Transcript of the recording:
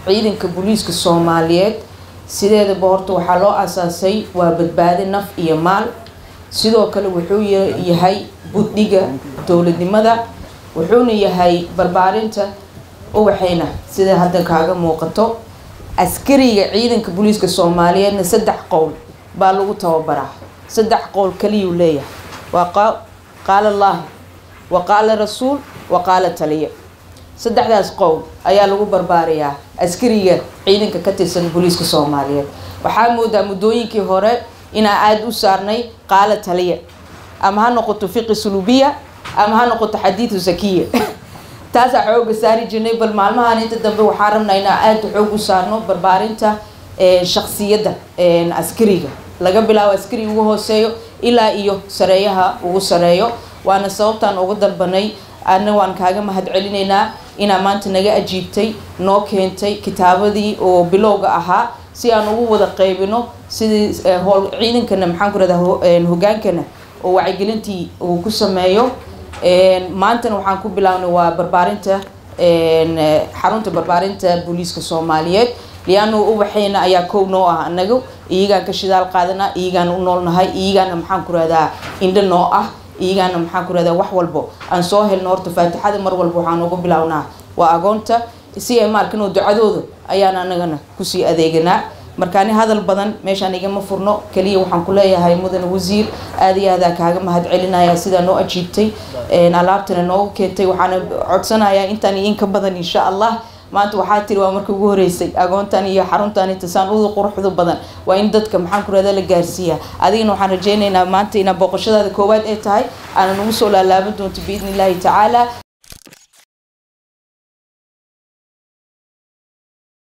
ciidanka booliiska soomaaliyeed sideedaba horta waxaa loo asaasay waa badbaadi naf iyo maal sidoo kale wuxuu yahay buddhiga dowladnimada wuxuuna yahay barbaarinta uwaxayna sida hadda kaaga muuqato askariga ciidanka booliiska soomaaliyeedna saddex qowl baa lagu tababaraa saddex qowl kaliyuu leeyahay waa qaala allaahi wa qaala rasuul wa qaala taliya saddexdaas qowl ayaa lagu barbaarayaa askariga ciidanka ka tirsan booliiska soomaaliyeed waxaa moodaa muddooyinkii hore inaa aada u saarnay qaala taliya ama ha noqoto fiqi sulubiya ama ha noqoto xadiidu zakiya taasaa xooga saari jirnay bal maalmahan inta dambe waxaa rabnaa inaa aada xoog u saarno barbaarinta shaksiyadda askariga laga bilaabo askari ugu hooseeyo ilaa iyo sareeyaha ugu sareeyo waana sababtaan uga dalbanay adna waan kaaga mahad celinaynaa inaa maanta naga ajiibtay noo keentay kitaabadii oo bilowga ahaa si aan ugu wada qeybino sidii hool ciidankana maxaan ku rahdaa hogaankana oo wacyigelintii uu ku sameeyo maantana waxaan ku bilaabnay waa barbaarinta xarunta barbaarinta booliiska soomaaliyeed liano ubaxeyna ayaa kow noo ah anaga iyagaan ka shidaal qaadanaa iyagaana u noolnahay iyagaana maxaan ku rahdaa indho noo ah iyagaana maxaan ku rahdaa wax walbo aan soo helno horta faatixada mar walba waxaan ugu bilownaa waa agoonta si ay maarkano ducadooda ayaan anagana kusii adeeganaa markaani hadal badan meeshaan igama furno kaliya waxaan ku leeyahay mudane wasiir aada iyo aadaa kaaga mahad celinaya sidaa noo ajiibtay alaabtana noogu keentay waxaana codsanayaa intaan in ka badan insha allah maanta waxaa tiri waa markii ugu horeysay agoontan iyo xaruntan intasaan uda quruxda badan waa in dadka maxaan ku rahda la gaarsiiyaa adigana waxaan rajeynaynaa maanta inaa booqashadaada koowaad ay tahay aana nagu soo laalaaban doonto biidni illaahi tacaala